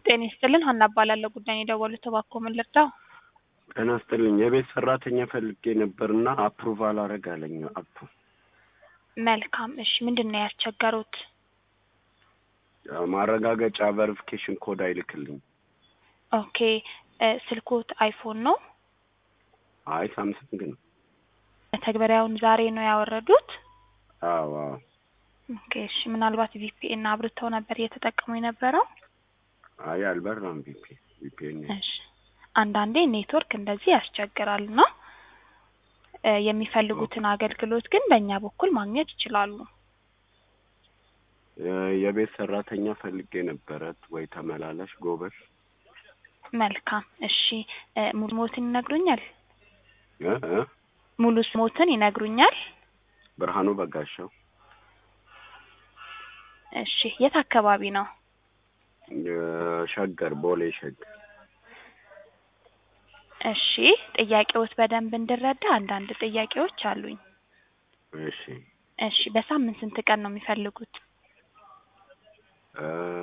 ጤና ይስጥልን ሀና እባላለሁ። ጉዳይ የደወሉት እባክዎ ምን ልርዳው? ጤና ይስጥልኝ። የቤት ሰራተኛ ፈልጌ ነበርና አፕሩቫል አረግ አለኝ አፑ። መልካም እሺ፣ ምንድን ነው ያስቸገሩት? ያው ማረጋገጫ ቨሪፊኬሽን ኮድ አይልክልኝ። ኦኬ እ ስልክዎት አይፎን ነው? አይ ሳምሰንግ ነው። መተግበሪያውን ዛሬ ነው ያወረዱት? አዎ አዎ። ኦኬ እሺ፣ ምናልባት ቪፒኤን አብርተው ነበር እየተጠቀሙ የነበረው? አይ አልበራም። ቪፒ ቪፒኤን እሺ አንዳንዴ ኔትወርክ እንደዚህ ያስቸግራል እና እ የሚፈልጉትን አገልግሎት ግን በእኛ በኩል ማግኘት ይችላሉ። የቤት ሰራተኛ ፈልጌ ነበረት ወይ ተመላላሽ ጎበዝ። መልካም እሺ እ ሙሉ ስሞትን ይነግሩኛል? እ እ ሙሉ ስሞትን ይነግሩኛል? ብርሃኑ በጋሻው እሺ የት አካባቢ ነው? ሸገር ቦሌ ሸገር። እሺ ጥያቄዎት በደንብ እንድረዳ አንዳንድ ጥያቄዎች አሉኝ። እሺ እሺ በሳምንት ስንት ቀን ነው የሚፈልጉት? እ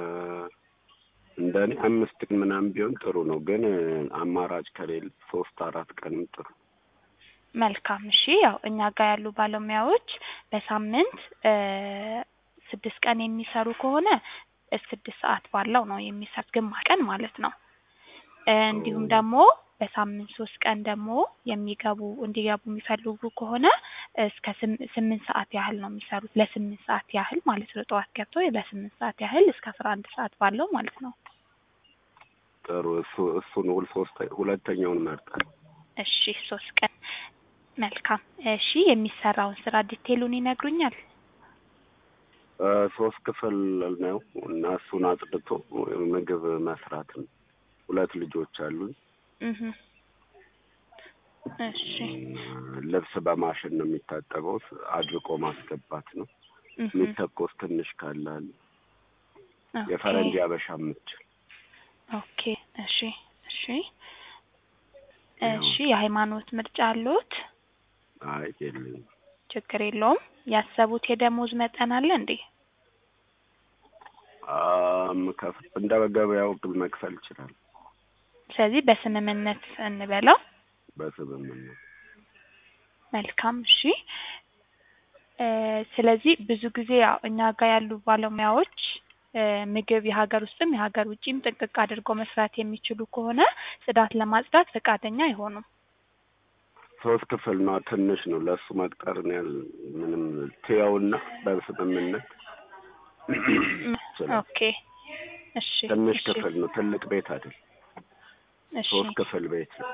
እንደኔ አምስት ቀን ምናምን ቢሆን ጥሩ ነው፣ ግን አማራጭ ከሌለ ሶስት አራት ቀንም ጥሩ። መልካም እሺ ያው እኛ ጋር ያሉ ባለሙያዎች በሳምንት እ ስድስት ቀን የሚሰሩ ከሆነ ስድስት ሰዓት ባለው ነው የሚሰሩት፣ ግማሽ ቀን ማለት ነው። እ እንዲሁም ደግሞ በሳምንት ሶስት ቀን ደግሞ የሚገቡ እንዲገቡ የሚፈልጉ ከሆነ እስከ ስም- ስምንት ሰዓት ያህል ነው የሚሰሩት። ለስምንት ሰዓት ያህል ማለት ነው። ጠዋት ገብተው ለስምንት ሰዓት ያህል እስከ አስራ አንድ ሰዓት ባለው ማለት ነው። ጥሩ እሱ እሱን ሁል ሶስት ሁለተኛውን መርጠን እሺ ሶስት ቀን መልካም። እሺ የሚሰራውን ስራ ዲቴሉን ይነግሩኛል? እ ሶስት ክፍል ነው እና እሱን አጽድቶ ምግብ መስራት ነው። ሁለት ልጆች አሉኝ። እህ እሺ ልብስ በማሽን ነው የሚታጠበው። አድርቆ ማስገባት ነው። እህ የሚተኮስ ትንሽ ካላል ኦኬ የፈረንጅ አበሻ የምትችል ኦኬ እሺ እሺ እሺ የሃይማኖት ምርጫ አለዎት? አይ የለኝም። ችግር የለውም። ያሰቡት የደሞዝ መጠን አለ እንዴ? አም ከፍ እንደ ገበያው መክፈል ይችላል ስለዚህ በስምምነት እንበለው። በስምምነት። መልካም እሺ እ ስለዚህ ብዙ ጊዜ ያው እኛ ጋር ያሉ ባለሙያዎች እ ምግብ የሀገር ውስጥም የሀገር ውጭም ጥንቅቅ አድርገው መስራት የሚችሉ ከሆነ ጽዳት ለማጽዳት ፈቃደኛ አይሆኑም። ሶስት ክፍል ነው፣ ትንሽ ነው። ለእሱ መቅጠር ነው ያል ምንም ትየውና በስምምነት ይችላል። ኦኬ እሺ ትንሽ እሺ ክፍል ነው፣ ትልቅ ቤት አይደል። እሺ ሶስት ክፍል ቤት ነው።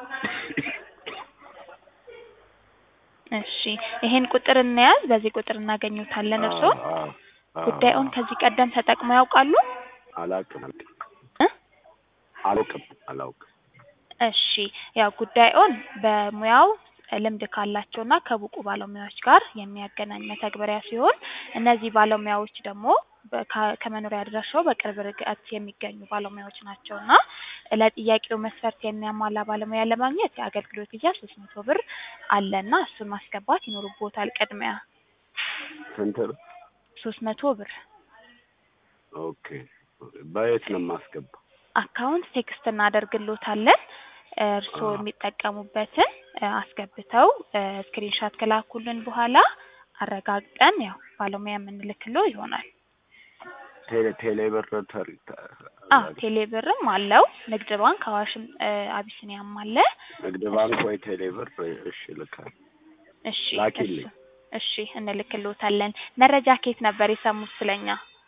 እሺ ይሄን ቁጥር እንያዝ። በዚህ ቁጥር እናገኙታለን። እርስዎ አዎ፣ አዎ፣ አዎ። ጉዳዩን ከዚህ ቀደም ተጠቅመው ያውቃሉ? አላውቅም እ አላውቅም አላውቅም። እሺ ያው ጉዳዩን በሙያው ልምድ ካላቸውና ከብቁ ባለሙያዎች ጋር የሚያገናኝ መተግበሪያ ሲሆን እነዚህ ባለሙያዎች ደግሞ በ- ከ- ከመኖሪያ አድራሻው በቅርብ ርቀት የሚገኙ ባለሙያዎች ናቸው እና ለጥያቄው መስፈርት የሚያሟላ ባለሙያ ለማግኘት የአገልግሎት ክፍያ ሶስት መቶ ብር አለና እሱን ማስገባት ይኖርቦታል ቅድሚያ ስንት ነው? ሶስት መቶ ብር ኦኬ። በየት ነው የማስገባው? አካውንት ቴክስት እናደርግሎታለን እርስዎ አዎ። የሚጠቀሙበትን እ አስገብተው ስክሪንሻት ከላኩልን በኋላ አረጋግጠን ያው ባለሙያ የምንልክሎ ይሆናል። ቴሌ ቴሌ ብር ተሪ አ ቴሌ ብርም አለው ንግድ ባንክ አዋሽም እ አቢሲኒያም አለ። ንግድ ባንክ ወይ ቴሌ ብር እሺ ልካል እሺ ላኪልኝ። እሱ- እሺ እንልክሎታለን። መረጃ ከየት ነበር የሰሙት ስለኛ?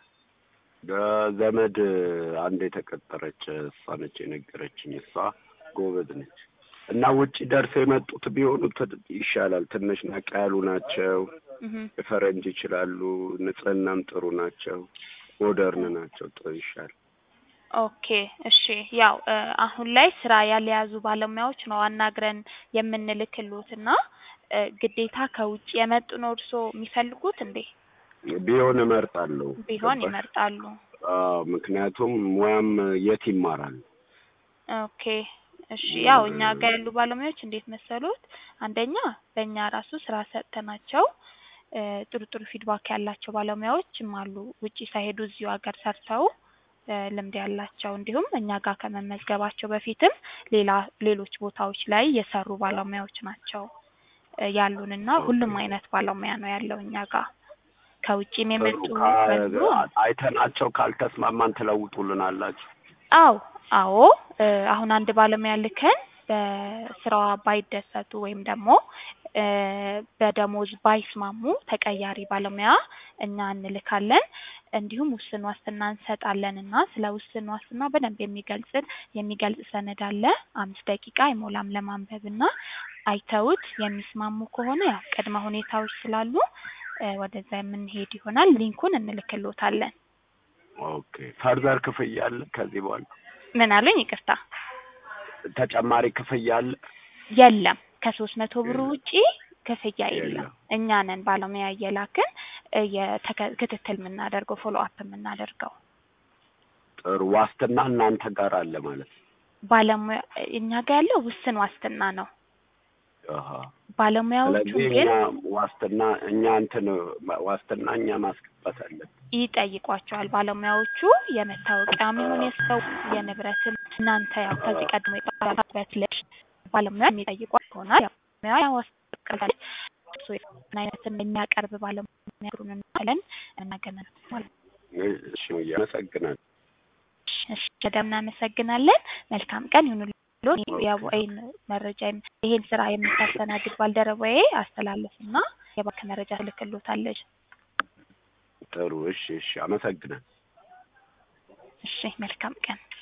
ዘመድ አንድ የተቀጠረች እሷ ነች የነገረችኝ። እሷ ጎበዝ ነች እና ውጭ ደርሰው የመጡት ቢሆኑ ት- ይሻላል። ትንሽ ነቃ ያሉ ናቸው። እህ የፈረንጅ ይችላሉ። ንጽህናም ጥሩ ናቸው። ሞደርን ናቸው። ጥሩ ይሻል። ኦኬ እሺ ያው እ አሁን ላይ ስራ ያልያዙ ባለሙያዎች ነው አናግረን የምንልክሎት እና እ ግዴታ ከውጭ የመጡ ነው እርስዎ የሚፈልጉት እንዴ? ቢሆን እመርጣለሁ። ቢሆን ገባሽ? ይመርጣሉ። አዎ፣ ምክንያቱም ሙያም የት ይማራል? ኦኬ እሺ ያው እኛ ጋር ያሉ ባለሙያዎች እንዴት መሰሉት? አንደኛ በእኛ ራሱ ስራ ሰጥተናቸው እ ጥሩ ጥሩ ፊድባክ ያላቸው ባለሙያዎችም አሉ። ውጪ ሳይሄዱ እዚሁ ሀገር ሰርተው እ ልምድ ያላቸው እንዲሁም እኛ ጋር ከመመዝገባቸው በፊትም ሌላ ሌሎች ቦታዎች ላይ የሰሩ ባለሙያዎች ናቸው እ ያሉንና ሁሉም አይነት ባለሙያ ነው ያለው እኛ ጋር ከውጭም የመጡ ጥሩ አሉ። ካ- አይተናቸው ካልተስማማን ትለውጡልናላችሁ። አዎ አዎ እ አሁን አንድ ባለሙያ ልከን በስራዋ ባይደሰቱ ወይም ደግሞ እ በደሞዝ ባይስማሙ ተቀያሪ ባለሙያ እኛ እንልካለን። እንዲሁም ውስን ዋስትና እንሰጣለን እና ስለ ውስን ዋስትና በደንብ የሚገልጽን የሚገልጽ ሰነድ አለ። አምስት ደቂቃ አይሞላም ለማንበብ እና አይተውት የሚስማሙ ከሆነ ያው ቅድመ ሁኔታዎች ስላሉ እ ወደዛ የምንሄድ ይሆናል። ሊንኩን እንልክሎታለን። ኦኬ ፈርዘር ክፍያ አለ ከዚህ በኋላ ምን አሉኝ? ይቅርታ ተጨማሪ ክፍያ አለ? የለም ከሶስት መቶ ብር የለም። ውጪ ክፍያ የለም። የለም። እኛ ነን ባለሙያ እየላክን እ የተከ- ክትትል የምናደርገው ፎሎ አፕ የምናደርገው ጥሩ ዋስትና እናንተ ጋር አለ ማለት ነው። ባለሙያ እኛ ጋር ያለው ውስን ዋስትና ነው። አሃ ባለሙያዎቹ ስለዚህ ግን እኛ ዋስትና እኛ እንትን ዋስትና እኛ ማስገባት አለን። ይጠይቋቸዋል። ባለሙያዎቹ የመታወቂያም ይሁን የሰው የንብረትም እናንተ ያው ከዚህ ቀድሞ የጠራበት ልጅ ባለሙያ የሚጠይቋት ይሆናል። ያው ባለሙያ ዋስትና እሱ የሆነ አይነትን የሚያቀርብ ባለሙያ ሩን እንላለን እናገናል ማለት ነው። እሺ አመሰግናለሁ። እሺ በጣም እናመሰግናለን። መልካም ቀን ይሁንልዎ። ያው ይሄን መረጃ የም- ይሄን ስራ የምታስተናግድ ባልደረባዬ አስተላልፍና የባንክ መረጃ ትልክሎታለች። ጥሩ እሺ እሺ አመሰግናለሁ። እሺ መልካም ቀን